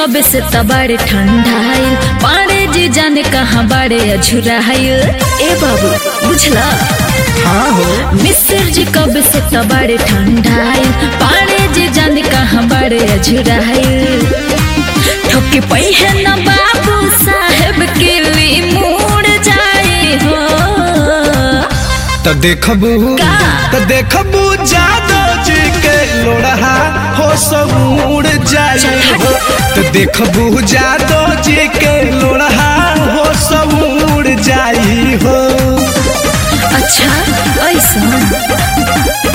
कब से तबाड़े ठंडाइल पाड़े जी जाने कहाँ बाड़े अझुराइल ए बाबू बुझला हाँ हो मिस्र जी कब से तबाड़े ठंडाइल पाड़े जी जाने कहाँ बाड़े अझुराइल ठोके पई है न बाबू साहेब के लिए मुड़ जाए हो तो देखबू का? तो देखबू जादव जी के लोढ़ा हो सब उड़ जाए हो तो देखबू जादव जी के लोढ़ा हो सब उड़ जाई हो अच्छा ऐसा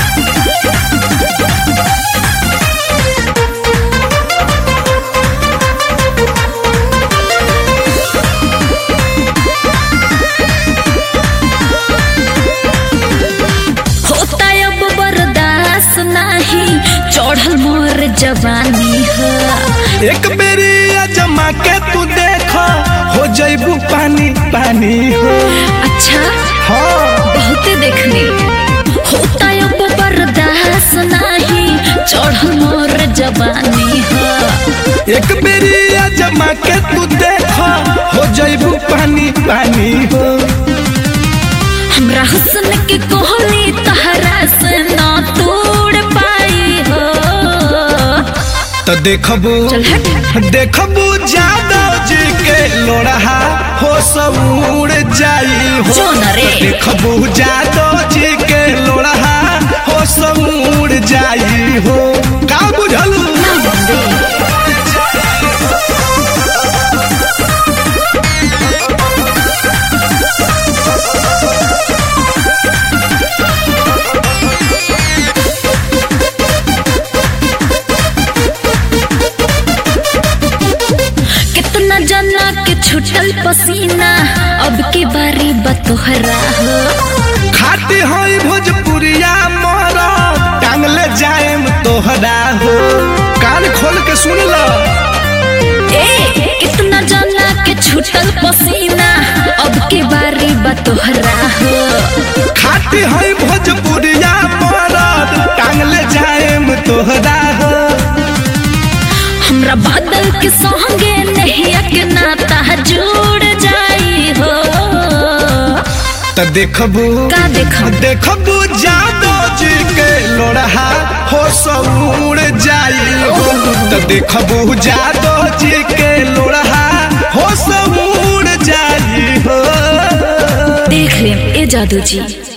होता अब बर्दाश्त नहीं चढ़ल मोर जवानी है एक बेरी अजमा के तू देख हो जैबू पानी पानी हो अच्छा हाँ बहुत देखने होता अब बर्दाश्त नहीं चढ़ल मोर जवानी है एक बेरी अजमा के तू देख हो जैबू पानी पानी हो हमरा हुस्न के कोहली तहरा से ना तोड़ पाई हो तो देखबू चल हट देखबू जादव जी के लोढ़ा हो सब उड़ जाई हो जो न रे। तो देखबू जादव जी के लोढ़ा हो सब उड़ जाई हो का बुझलू ना बंदे कितना जना के छुटल पसीना अब की बारी बतोहरा हो खाती होई भोजपुरिया मोरा टांगले जाएम तोहरा हो कान खोल के सुन लो ए कितना जना के छुटल पसीना अब की बारी बतोहरा हो खाती होई भोजपुरिया मोरा टांगले जाएम तोहरा हो हमरा बादल के संगे नहीं के नाता जुड़ जाई हो तो देखबू का देखब देखबू जादव जी के लोढ़ा हो सब उड़ जाई हो तो देखबू जादव जी के लोढ़ा हो सब उड़ जाई हो देख ले ए जादू जी